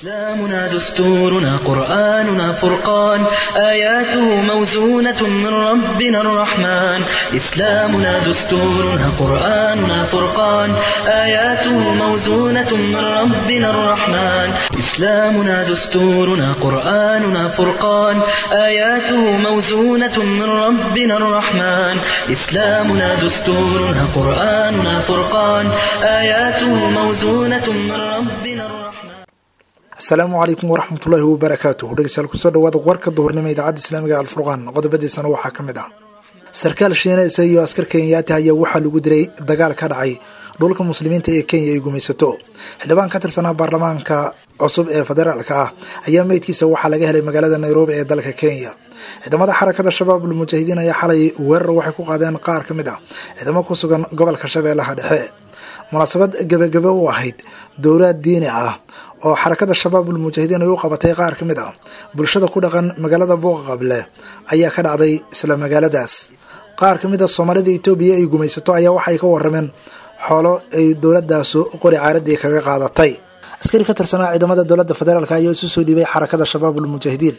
إسلامنا دستورنا قرآننا فرقان آياته موزونة من ربنا الرحمن إسلامنا دستورنا قرآننا فرقان آياته موزونة من ربنا الرحمن إسلامنا دستورنا قرآننا فرقان آياته موزونة من ربنا الرحمن إسلامنا دستورنا قرآننا فرقان آياته موزونة من ربنا الرحمن asalaamu calaykum waraxmatullaahi wabarakaatuh dhegeystayaal kusoo dhawaada warka duhurnimo idaacadda islaamiga alfurqaan qodobadiisana waxaa ka mid ah sarkaal shiinaysa iyo askar kenyaati ayaa waxaa lagu dilay dagaal ka dhacay dhulka muslimiinta ee kenya ay gumaysato xildhibaan ka tirsanaa baarlamaanka cusub ee federaalka ah ayaa meydkiisa waxaa laga helay magaalada nairobi ee dalka kenya ciidamada xarakada shabaab ulmujaahidiin ayaa xalay weerar waxay ku qaadeen qaar ka mid ah ciidamo ku sugan gobolka shabeellaha dhexe munaasabad gebagebe u ahayd dowlaad diini ah oo xarakada shabaabul mujaahidiin ay u qabatay qaar ka mid ah bulshada ku dhaqan magaalada buuqa qable ayaa ka dhacday isla magaaladaas qaar ka mid a soomaalida etoobiya ay gumaysato ayaa waxay ka warameen xoolo ay dowladaasu qori caaradii kaga qaadatay askari ka tirsanaa ciidamada dowladda federaalk ayaa isu soo dhiibay xarakada shabaabul mujaahidiin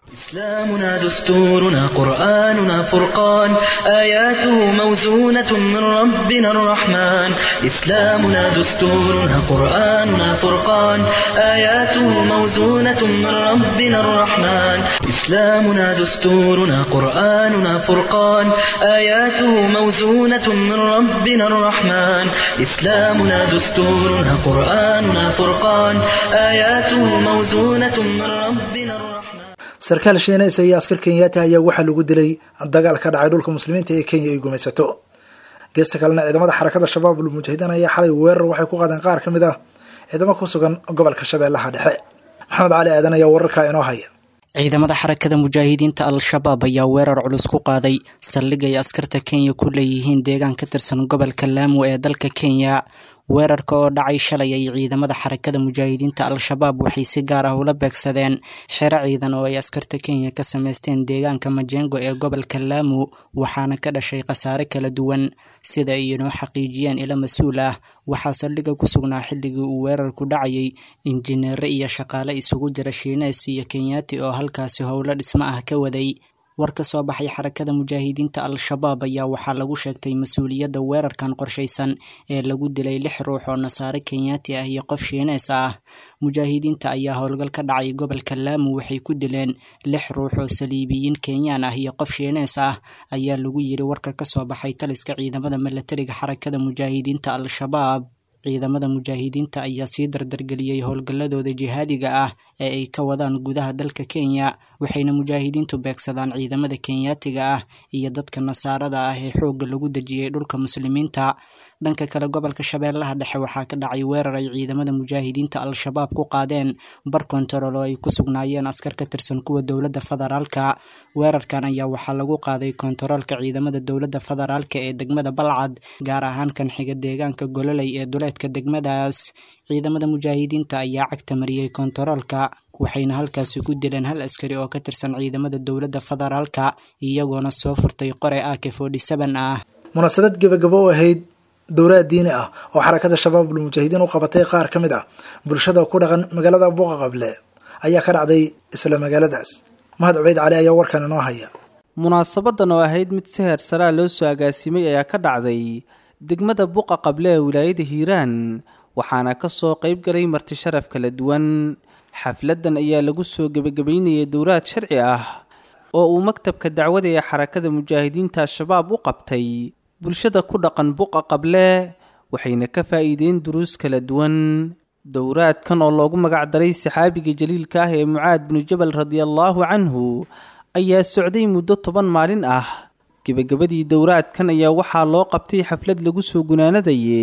إسلامنا دستورنا قرآننا فرقان آياته موزونة من ربنا الرحمن إسلامنا دستورنا قرآننا فرقان آياته موزونة من ربنا الرحمن إسلامنا دستورنا قرآننا فرقان آياته موزونة من ربنا الرحمن إسلامنا دستورنا قرآننا فرقان آياته موزونة من ربنا الرحمن sarkaal shiinaysa iyo askar kenyaati ayaa waxaa lagu dilay dagaal ka dhacay dhulka muslimiinta ee kenya ay gumaysato geesta kalena ciidamada xarakada shabaabul mujaahidiin ayaa xalay weerar waxay ku qaadeen qaar ka mid ah ciidamo ku sugan gobolka shabeellaha dhexe maxamed cali aadan ayaa wararkaa inoo haya ciidamada xarakada mujaahidiinta al-shabaab ayaa weerar culus ku qaaday saldhig ay askarta kenya ku leeyihiin deegaan ka tirsan gobolka laamo ee dalka kenya weerarka oo dhacay shalay ay ciidamada xarakada mujaahidiinta al-shabaab waxay si gaar ah ula beegsadeen xero ciidan oo ay askarta kenya ka sameysteen deegaanka majengo ee gobolka laamo waxaana ka dhashay khasaare kala duwan sida ay inoo xaqiijiyeen ilo mas-uul ah waxaa saldhiga ku sugnaa xilligii uu weerarku dhacayay injineere iyo shaqaale isugu jira shiineys iyo kenyaati oo halkaasi howlo dhismo ah ka waday war ka soo baxay xarakada mujaahidiinta al-shabaab ayaa waxaa lagu sheegtay mas-uuliyadda weerarkan qorshaysan ee lagu dilay lix ruux oo nasaare kenyaati ah iyo qof shiineys ah mujaahidiinta ayaa howlgal ka dhacay gobolka laamo waxay ku dileen lix ruux oo saliibiyiin kenyaan ah iyo qof shiineys ah ayaa lagu yiri warka kasoo baxay taliska ciidamada milatariga xarakada mujaahidiinta al-shabaab ciidamada mujaahidiinta ayaa sii dardargeliyey howlgalladooda jihaadiga ah ee ay ka wadaan gudaha dalka kenya waxayna mujaahidiintu beegsadaan ciidamada kenyaatiga ah iyo dadka nasaarada ah ee xoogga lagu dejiyey dhulka muslimiinta dhanka kale gobolka shabeellaha dhexe waxaa ka dhacay weerar ay ciidamada mujaahidiinta al-shabaab ku qaadeen bar kontarool oo ay ku sugnaayeen askar ka tirsan kuwa dowladda federaalka weerarkan ayaa waxaa lagu qaaday kontaroolka ciidamada dowladda federaalka ee degmada balcad gaar ahaan kan xiga deegaanka gololey ee duleedka degmadaas ciidamada mujaahidiinta ayaa cagta mariyey kontaroolka waxayna halkaasi ku dileen hal askari oo ka tirsan ciidamada dowladda federaalka iyagoona soo furtay qore ak forty seven ah munaasabad gebagabo u ahayd dowlaad diini ah oo xarakada shabaabul mujaahidiin u qabatay qaar ka mid ah bulshada ku dhaqan magaalada buuqa qable ayaa ka dhacday isla magaaladaas mahad cubeyd cali ayaa warkan inoo haya munaasabadan oo ahayd mid si heer saraa loo soo agaasimay ayaa ka dhacday degmada buuqa qable ee wilaayada hiiraan waxaana kasoo qeyb galay marti sharaf kala duwan xafladan ayaa lagu soo gebagabeynayay dowlaad sharci ah oo uu maktabka dacwada ee xarakada mujaahidiinta al-shabaab u qabtay bulshada ku dhaqan buqa qable waxayna ka faa'iideen duruus kala duwan dowraadkan oo loogu magacdaray saxaabiga jaliilka ah ee mucaad binu jabal radiallaahu canhu ayaa socday muddo toban maalin ah gebagabadii dowraadkan ayaa waxaa loo qabtay xaflad lagu soo gunaanadaye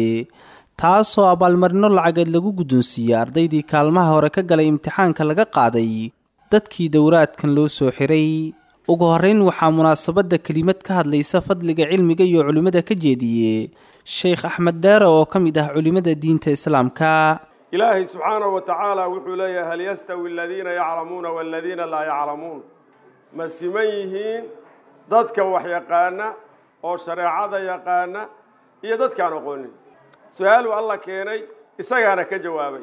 taasoo abaalmarino lacageed lagu guddoonsiiyey ardaydii kaalmaha hore ka galay imtixaanka laga qaaday dadkii dowraadkan loo soo xiray ugu horreyn waxaa munaasabadda kelimad ka hadlaysa fadliga cilmiga iyo culimmada ka jeediye sheekh axmed deere oo ka mid ah culimmada diinta islaamka ilaahay subxaanahu wa tacaala wuxuu leeyahay hal yastawi aladiina yaclamuuna waaladiina laa yaclamuun ma siman yihiin dadka wax yaqaana oo shareecada yaqaana iyo dadkaan aqoonin su-aaluu alla keenay isagaana ka jawaabay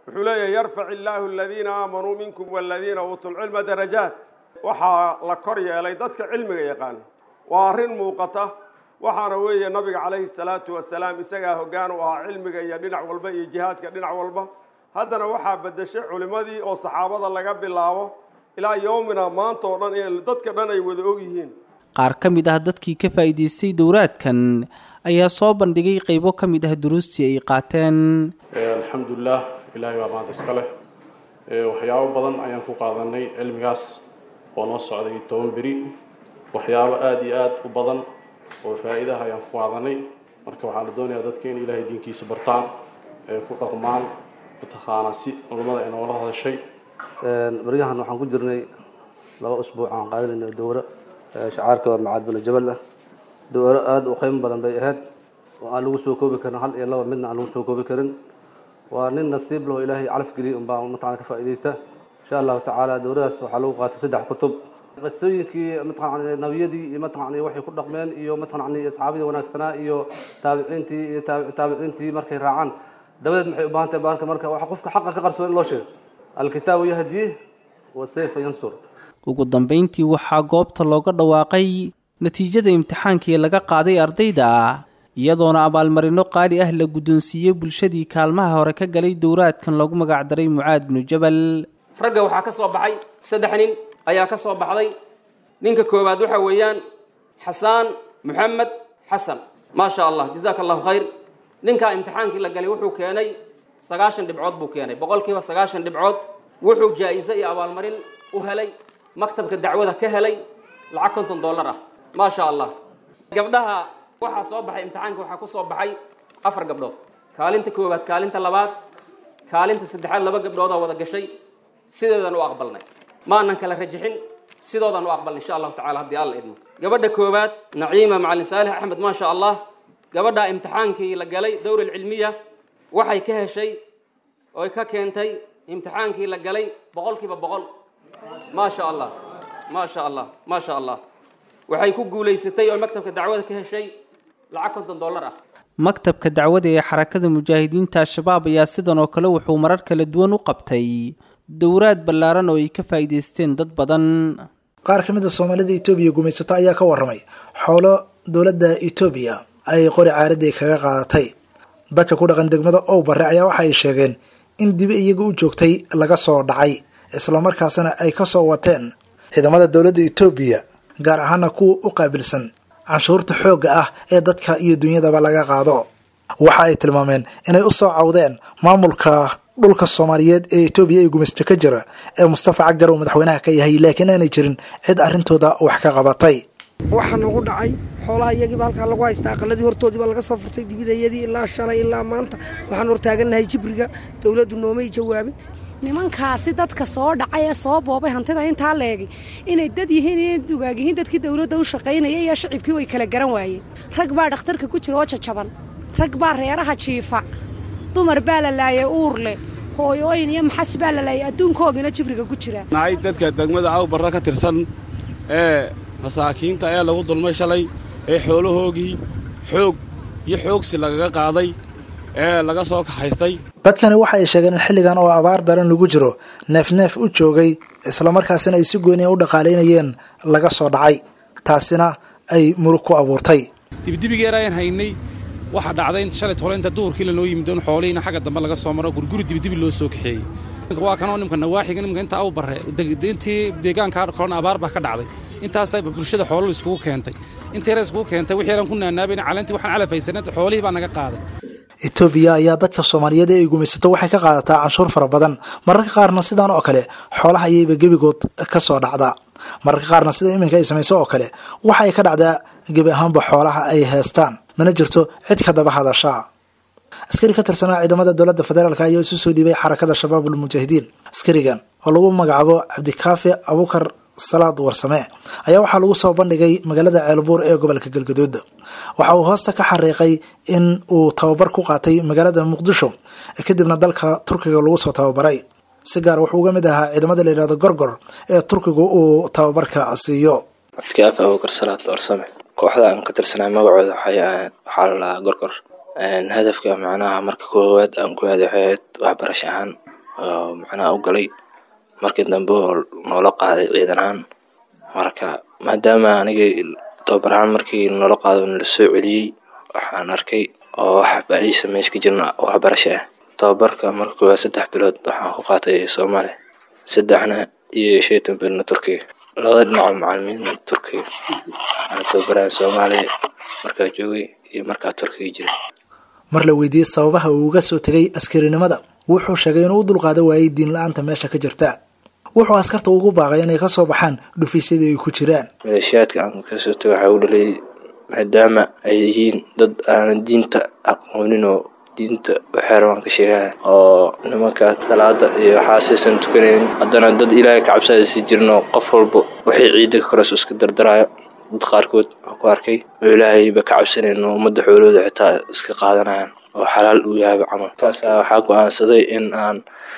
wuxuu leeyahay yarfac illaahu aladiina aamanuu minkum waladiina uutuu lcilma darajaat waxaa la kor yeelay dadka cilmiga yaqaana waa arrin muuqata waxaana weeye nabiga calayhi salaatu wasalaam isagaa hoggaan u ahaa cilmiga iyo dhinac walba iyo jihaadka dhinac walba haddana waxaa beddeshay culimmadii oo saxaabada laga bilaabo ilaa yowmina maanta oo dhan in dadka dhan ay wada og yihiin qaar ka mid ah dadkii ka faa'iidaystay dowraadkan ayaa soo bandhigay qaybo ka mid ah duruustii ay qaateen alxamdulilah ilaahay baa maanta iska leh waxyaabo badan ayaan ku qaadanay cilmigaas oo noo socday toban beri waxyaabo aada iyo aada u badan oo faa'iidaha ayaan ku qaadanay marka waxaa la doonayaa dadka in ilaahay diinkiisa bartaan ee ku dhaqmaan mataqaanaa si culummada ay noola hadashay baryahan waxaan ku jirnay laba usbuuc aan qaadanayna dowro shacaarka war macaad binu jabal ah dowro aada u qiimo badan bay ahayd oo aan lagu soo koobi karin hal iyo laba midna aan lagu soo koobi karin waa nin nasiib leh oo ilaahay calaf geliyay unbaa mataqana ka faa'iidaysta insha allahu tacaala dowradaas waxaa lagu qaatay saddex kutub qisooyinkii mataqana nabiyadii iyo mataqana waxay ku dhaqmeen iyo mataqana asxaabadii wanaagsanaa iyo taabiciintii iyo taabiciintii markay raacaan dabadeed maxay u baahan tahay baarka marka waxa qofka xaqa ka qarsoon in loo sheego alkitaabu yahdi wa sayfa yansur ugu dambayntii waxaa goobta looga dhawaaqay natiijada imtixaankii laga qaaday ardayda iyadoona abaalmarino qaali ah la guddoonsiiyey bulshadii kaalmaha hore ka galay dowraadkan loogu magacdaray mucaad binu jabal ragga waxaa ka soo baxay saddex nin ayaa ka soo baxday ninka koowaad waxa weeyaan xasaan moxamed xasan maa sha allah jazaaka allahu khayr ninkaa imtixaankii la galay wuxuu keenay sagaashan dhibcood buu keenay boqolkiiba sagaashan dhibcood wuxuu jaa-iso iyo abaalmarin u helay maktabka dacwada ka helay lacag konton dollar ah maa sha allah gabdhaha waxaa soo baxay imtixaanka waxaa ku soo baxay afar gabdhood kaalinta koowaad kaalinta labaad kaalinta saddexaad laba gabdhoodaa wada gashay sideedan u aqbalnay maanan kala rajixin sidoodan u aqbalnay insha allahu tacala haddii alla idmo gabadha koowaad naciima macalin saalix axmed maa sha allah gabadha imtixaankii la galay dowra alcilmiya waxay ka heshay oy ka keentay imtixaankii la galay boqolkiiba boqol maa sha allah maa sha allah maa sha allah waxay ku guulaysatay oo maktabka dacwada ka heshay lacag konton dollar ah maktabka dacwada ee xarakada mujaahidiinta al-shabaab ayaa sidan oo kale wuxuu marar kala duwan u qabtay dowraad ballaaran oo ay ka faa'iidaysteen dad badan qaar ka mid a soomaalida etoobiya gumaysato ayaa ka warramay xoolo dowladda etoobiya ay qori caaradii kaga qaadatay dadka ku dhaqan degmada ow barre ayaa waxa ay sheegeen in dibi iyaga u joogtay laga soo dhacay islamarkaasna ay ka soo wateen ciidamada dowladda etoobiya gaar ahaana kuwa u qaabilsan canshuurta xoogga ah ee dadka iyo dunyadaba laga qaado waxa ay tilmaameen inay u soo cawdeen maamulka dhulka soomaaliyeed ee etoobiya ee gumaysta ka jira ee mustafa cagjar uu madaxweynaha ka yahay laakiin aanay jirin cid arrintooda wax ka qabatay waxaa nagu dhacay xoolaha iyagiiba halkaa lagu haysta aqaladii hortoodiiba laga soo furtay dibidayadii ilaa shalay ilaa maanta waxaan hortaagannahay jibriga dowladdu noomay jawaabin nimankaasi dadka soo dhacay ee soo boobay hantida intaa leegi inay dad yihiin iyo dugaag yihiin dadkii dowladda u shaqaynaya iyo shacibkii way kala garan waayeen rag baa dhakhtarka ku jira oo jajaban rag baa reeraha jiifa dumar baa la laayay uur leh hooyooyin iyo maxas baa la laayay adduunkoogina jibriga ku jira nahay dadka degmada awbarra ka tirsan ee masaakiinta ee lagu dulmay shalay ee xoolahoogii xoog iyo xoogsi lagaga qaaday ee laga soo kaxaystay dadkani waxa ay sheegeen in xilligan oo abaar daran lagu jiro neef neef u joogay islamarkaasina ay si gooniya u dhaqaalaynayeen laga soo dhacay taasina ay murug ku abuurtay dibidibigeer ayaan haynay waxaa dhacday in shalay hore inta duhurkii lanoo yimid in xoolihiina xagga dambe laga soo maro gurguri dibidibi loo soo kaxeeyey waa kanoo nimka nawaaxiga nimka inta aw barre intii deegaanka korona abaar baa ka dhacday intaasay bulshada xoolo iskugu keentay intii yar iskugu keentay wixii yaran ku naanaabayn caleentii waxaan calafaysanay xoolihii baa naga qaaday etoobiya ayaa dadka soomaaliyeed ee ay gumaysato waxay ka qaadataa canshuur fara badan mararka qaarna sidaan oo kale xoolaha ayayba gebigood ka soo dhacdaa mararka qaarna sida iminka ay samayso oo kale waxa ay ka dhacdaa gebi ahaanba xoolaha ay heestaan mana jirto cid ka daba hadashaa askari ka tirsanaa ciidamada dowladda federaalk ayaa isu soo dhiibay xarakada shabaab ulmujaahidiin askarigan oo lagu magacaabo cabdikaafi abukar salaad warsame ayaa waxaa lagu soo bandhigay magaalada ceelbuur ee gobolka galgaduud waxa uu hoosta ka xariiqay in uu tababar ku qaatay magaalada muqdisho kadibna dalka turkiga lagu soo tababaray si gaar wuxuu uga mid ahaa ciidamada la yidhahdo gorgor ee turkigu uu tababarka siiyo cabdikaafi abukar salaad warsame kooxda aan ka tirsanay magacooda waxaa la lahaa gorgor hadafka macnaha marka koowaad aan ku aaday waxay ahayd waxbarasho ahaan oo macnaha u galay markii dambe oo noola qaaday ciidan ahaan marka maadaama aniga tababar ahaan markii noola qaado nala soo celiyey waxaan arkay oo waxba ii sameys ka jirna waxbarasho ah tababarka marka koowaad saddex bilood waxaan ku qaatay soomaaliya saddexna iyo shan iyo toban biloodna turkiga labada dhinaco macalimiin turkiga waxaana tababaraha soomaaliya markaa joogay iyo markaa turkiga jiray mar la weydiiyey sababaha uu uga soo tegay askarinimada wuxuu sheegay inuu u dulqaadan waayey diin la-aanta meesha ka jirta wuxuu askarta ugu baaqay inay ka soo baxaan dhufiisyadii ay ku jiraan maleeshiyaadka aan kasoo tago waxaa u dhalay maadaama ay yihiin dad aanan diinta aqoonin oo diinta waxeer waan ka sheegaya oo nimanka salaada iyo waxaasaysan tukanaynin haddana dad ilaahay ka cabsaya sii jirin oo qof walba waxay ciidda ka koreso iska dardaraayo dad qaarkood oo ku arkay oo ilaahayba ka cabsanayn oo ummadda xoolooda xitaa iska qaadanayaan oo xalaal uu yahayba camal taasaa waxaa go-aansaday in aan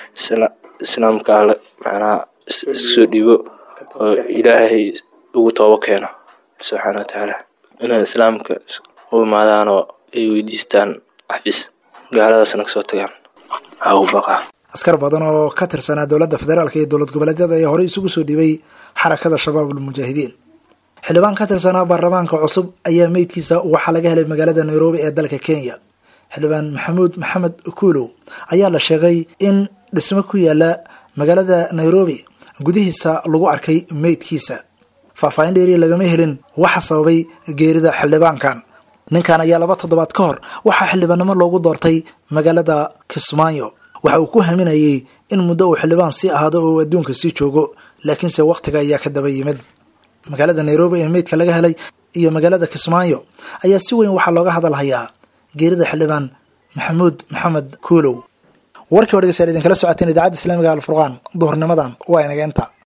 islaamka alle macnaha iska soo dhiibo oo ilaahay ugu toobo keeno subxaana wa tacaala inay islaamka u imaadaan oo ay weydiistaan xafis gaaladaasna kasoo tagaan ha u baqaa askar badan oo ka tirsanaa dowladda federaalka iyo dowlad goboleedyada ayaa horey isugu soo dhiibay xarakada shabaab almujaahidiin xildhibaan ka tirsanaa baarlamaanka cusub ayaa meydkiisa waxaa laga helay magaalada nairobi ee dalka kenya xildhibaan maxamuud maxamed kuulow ayaa la sheegay in dhismo ku yaala magaalada nairobi gudihiisa lagu arkay meydkiisa faahfaahin dheeriya lagama helin waxa sababay geerida xildhibaankan ninkan ayaa laba toddobaad ka hor waxaa xildhibaannimo loogu doortay magaalada kismaayo waxa uu ku haminayey in muddo uu xildhibaan sii ahaado oo uu adduunka sii joogo laakiinse wakhtiga ayaa ka daba yimid magaalada nairobi ee meydka laga helay iyo magaalada kismaayo ayaa si weyn waxaa looga hadalhayaa geerida xildhibaan maxamuud maxamed kuulow warkii o dhegeystayaal idinkala socoteen idaacadda islaamiga alfurqaan duhurnimadan waa inaga inta